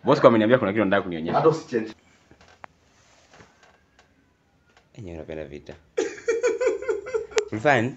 Bosco ameniambia kuna kitu nataka kunionyesha. hata usichange Enyewe unapenda vita. Ulifanya?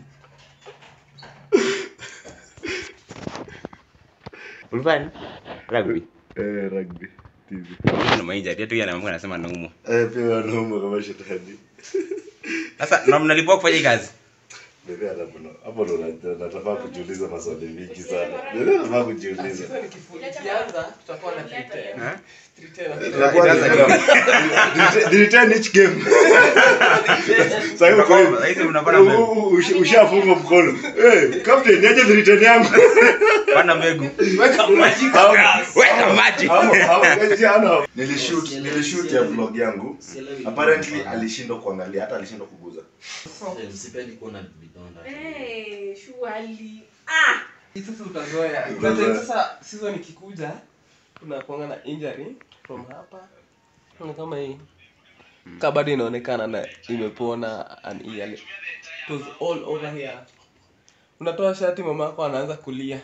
Ulifanya? Rugby. eh rugby TV Kuna maija, tu yana mambo anasema naumwa. eh pia wanauma kama shetani Sasa na mnalipwa kufanya hii kazi? Bebe hata kuna hapo ndo na- nataka kujiuliza maswali mingi sana. Bebe nataka kujiuliza. Ikianza tutakuwa na three Ha? Tutakuwa Itaanza ni- game. Delete- delete each game. Sasa hivi kwa hivi. Sasa unapata mbegu. U- u- ush- Ushafunga mkono. Eh, captain niaje delete yangu. Panda mbegu. Weka maji kwa gas. Weka maji. Hapo hapo jana nilishoot nilishoot ya vlog yangu. Apparently alishindwa kuangalia hata alishindwa kuguza. Sipendi kuona vidonda. Eh, surely. Ah! Hii Sasa utazoea. Utazoea. Sasa sasa season ikikuja unakuanga na injury from hapa. Na kama hii. Kama bado inaonekana na imepona an ear. It was all over here. Unatoa shati mama yako anaanza kulia.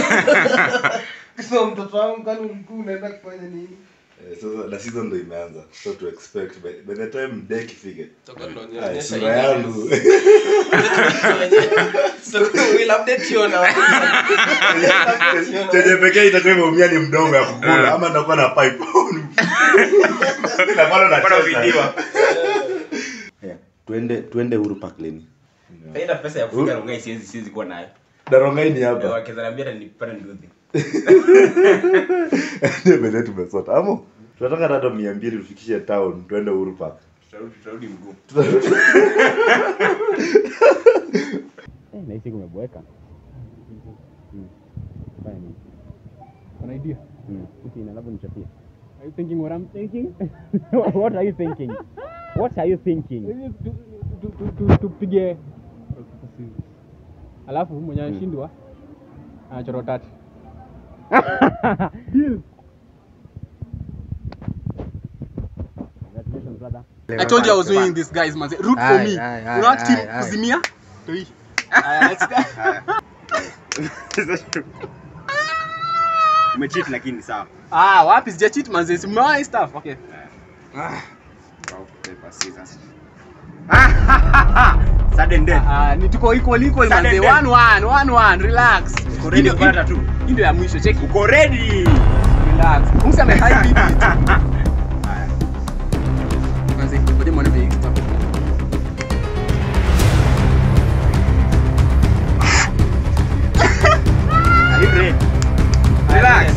So mtoto wangu kwani ulikuwa unaenda kufanya nini? Eh, Sasa na season ndo imeanza. So to expect by, by the time day ifike. Toka ndo Ay, nionyesha sura yangu. So we'll update you now. Chenye pekee itakuwa imeumia ni mdomo ya kukula ama ndakuwa na pipe. Na bado Bado nacheza. vidiwa. Yeah, Tuende tuende Uhuru Park leni. Faida pesa ya kufunga rongai siwezi siwezi kuwa nayo. Darongai ni hapa. Wakizaniambia hata nipate nduthi. Ndio mbele tumesota. Amo. Tunataka hata mia mbili tufikishe town tuende Uhuru Park. Tutarudi tutarudi mguu. Eh, nahisi kumeboeka. Fanya nini? An idea. Mm. Usi na labda nichapie. Are you thinking what I'm thinking? What are you thinking? What are you thinking? Tu- tu- tu- tu- Tupige alafu mwenye anashindwa anachora tatu. Deal. Congratulations brother. I told you I was winning this guys man. Root for me. You know what team Kuzimia? Toi. Aya, let's go. Umecheat lakini sawa. Ah, wapi sija cheat manze. Simeona hii stuff. Okay. Rock, paper, scissors. Sudden death. Ah, ni tuko equal equal Sudden manze. death. 1 1 1 1 relax. Uko ready Hii ndio- kupata tu? Hii ndio ya mwisho. Check. Uko ready? Relax. Musa ame high beat. Manze, ngoja muone vile extra. Are you ready? Relax.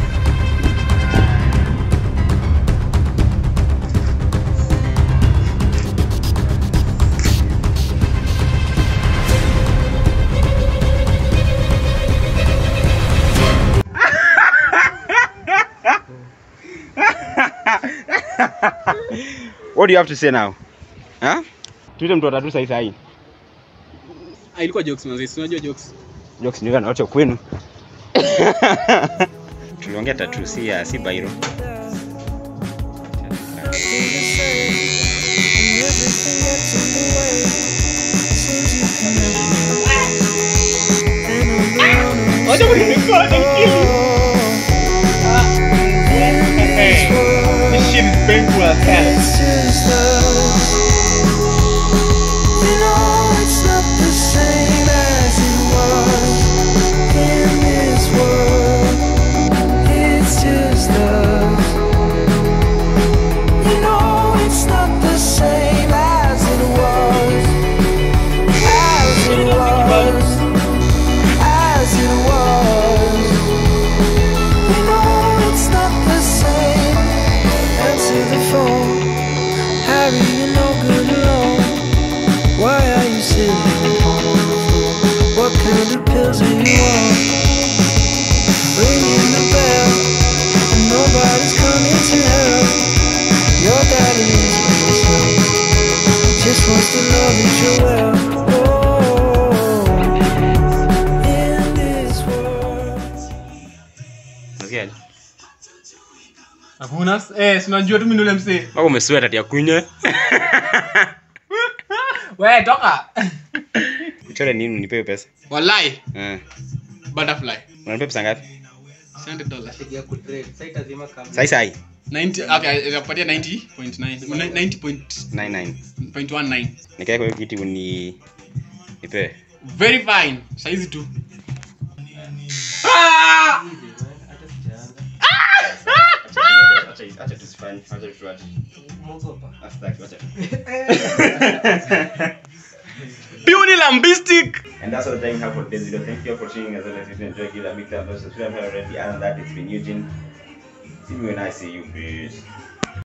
What do you have to say now? Huh? Tuite mtu watatu sahi sahi. Ah, ilikuwa jokes manze. Si unajua jokes. Jokes ni na wote kwenu. Tuliongea tatu si ya si bairo. This shit is painful as hell. Answer the phone. Harry, you're no good alone. Why are you sitting home on the floor? What kind of pills are you on? Ringing the bell, and nobody's coming to help. Your daddy is listening. Just wants to know that you're well. Oh, in this world. Nasikia? Hakuna eh, si unajua tu mimi ndio yule msee. Wako umesweat ati ya kunywe. Wewe toka. Uchore nini nipewe pesa? Wallahi, Eh. butterfly. Unanipa pesa ngapi? 100 dollars Pigia kutrade. Sasa itazima kabla. sai sai 90 okay nitakupatia 90.9 90.19 9 nikae kwa hiyo kiti uni nipe very fine saizi tu Easy, man. Hata sijaanza. acha tusifanye acha tuache Mwogopa. astaki acha Beauty lambistic And that's all the time we have for today's video. Thank you all for tuning as well as if you enjoyed it. Big thumbs up, subscribe if you haven't already. Other than that, it's been Eugene. See me when I see you. Peace.